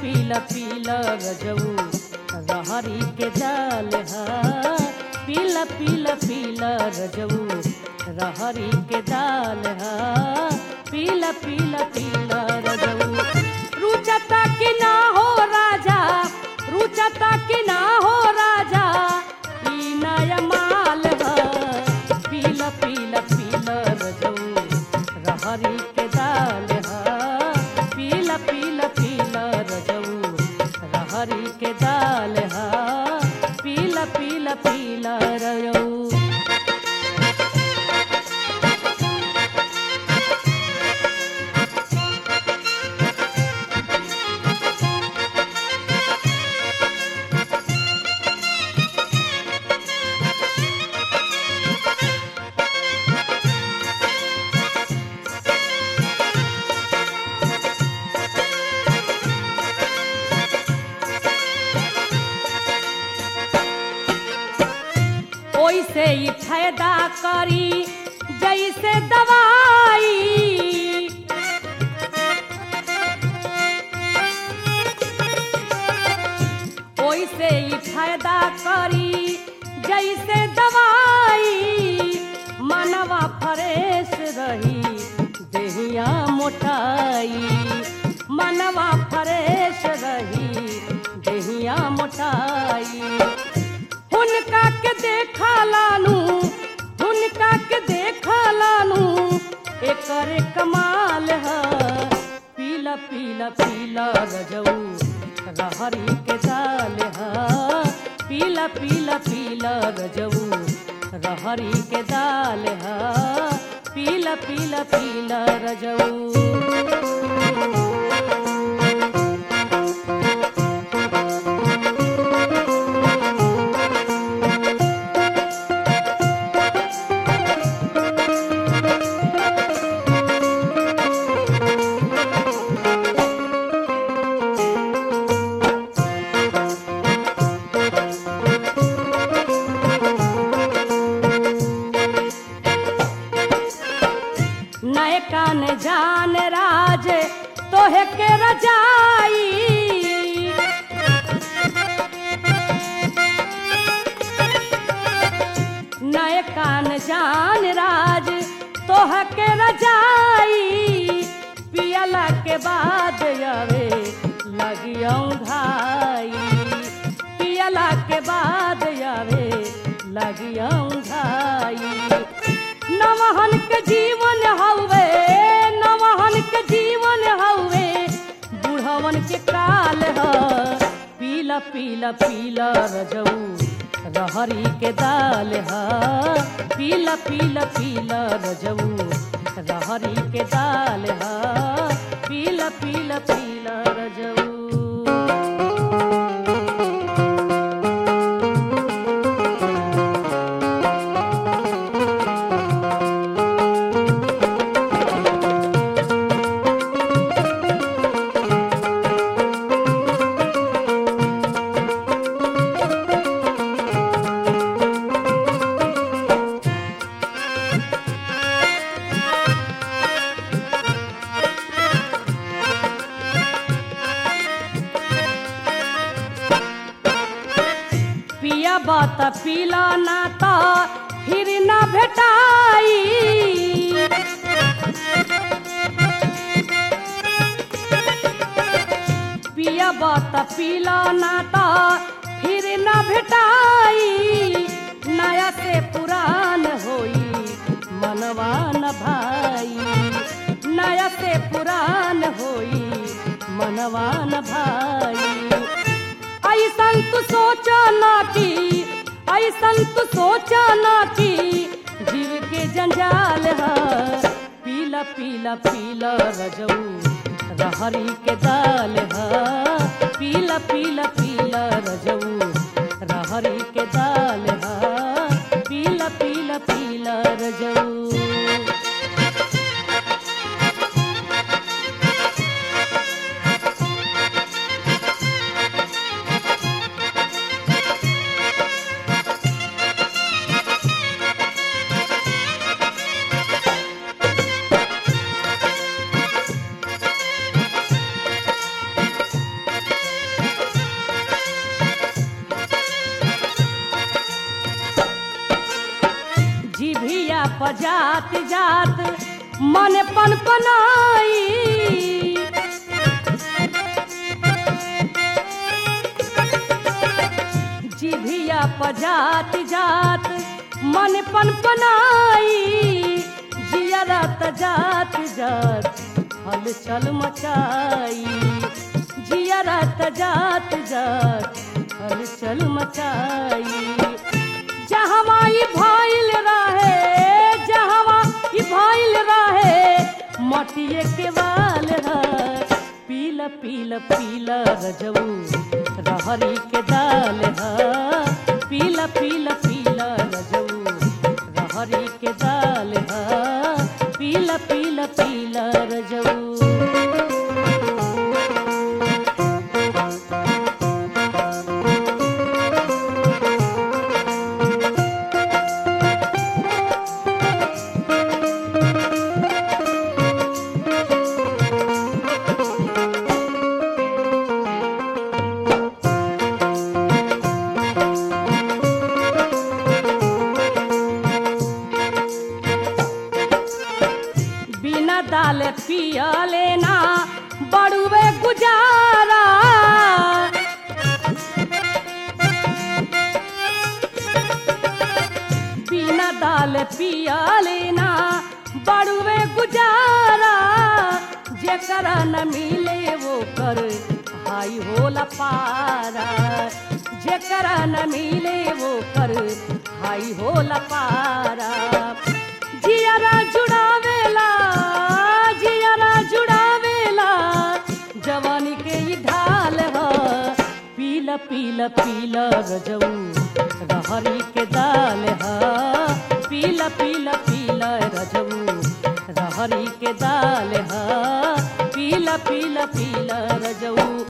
पीला पीला रजऊ रहरी के दाल हा पीला पीला पीला रजऊ रहरी के दाल हा पीला पीला पीला रजऊ रुचता कि ना हो राजा रुचता कि ना हो राजा ई नया माल हा पीला पीला पीला रजऊ रहरी के दाल हा पीला पीला पीला रजऊ रहरी के दाल हा पीला पीला पीला रजऊ ओइसे ही फायदा करी जैसे दवाई ओइसे ही फायदा करी जैसे दवाई मनवा फ्रेश रही देहिया मोटाई मनवा फ्रेश रही देहिया मोटाई हुनका के देखा लानू हुनका के देखा लानू एकर कमाल है पीला पीला पीला रजऊ रहरी के दाल है पीला पीला पीला रजऊ रहरी के दाल है पीला पीला पीला रजऊ नए कान जान राज तोहे के रजाई नए कान जान राज तोह के रजाई पियला के बाद आवे लगियऊ घाई पियला के बाद आवे लगियऊ घाई नवहन के जीवन हवे नवहन के जीवन हवे बुढ़वन के काल ह पीला पीला पीला रजऊ रहरी के दाल ह पीला पीला पीला रजऊ रहरी के दाल ह पीला पीला पीला रजऊ पिया बात पीला ना ता फिर ना भेटाई पिया बात पीला ना ता फिर ना भेटाई नया से पुरान होई मनवा न भाई नया से पुरान होई मनवा न भाई ऐसन तू सोचा ना की ऐसन तू सोचा ना की जीव के जंजाल है पीला पीला पीला रजऊ रहरी के दाल है पीला पीला पीला रजऊ रहरी के दाल है पीला पीला पीला रजऊ जात जात मन पन पनाई जिभिया पजात जात मन पन पनाई जियरा जात जात हलचल मचाई जियरा जात जात हलचल मचाई जहवा ई भइल रहे जहवा ई भइल रहे मटिए के वाल है पीला पीला पीला रजऊ रहरी के दाल है पीला पीला पीला रजऊ रहरी के दाल है पीला पीला पीला रजऊ बिना दाल पिया लेना बड़ुए गुजारा बिना दाल पिया लेना बड़ुए गुजारा जेकरा न मिले वो कर हाई होला पारा जेकरा न मिले वो कर हाई होला पारा जियारा जुड़ावेला जियारा जुड़ावेला जवानी के ई ढाल ह पीला पीला पीला रजऊ रहरी के दाल ह पीला पीला पीला रजऊ रहरी के दाल ह पीला पीला पीला रजऊ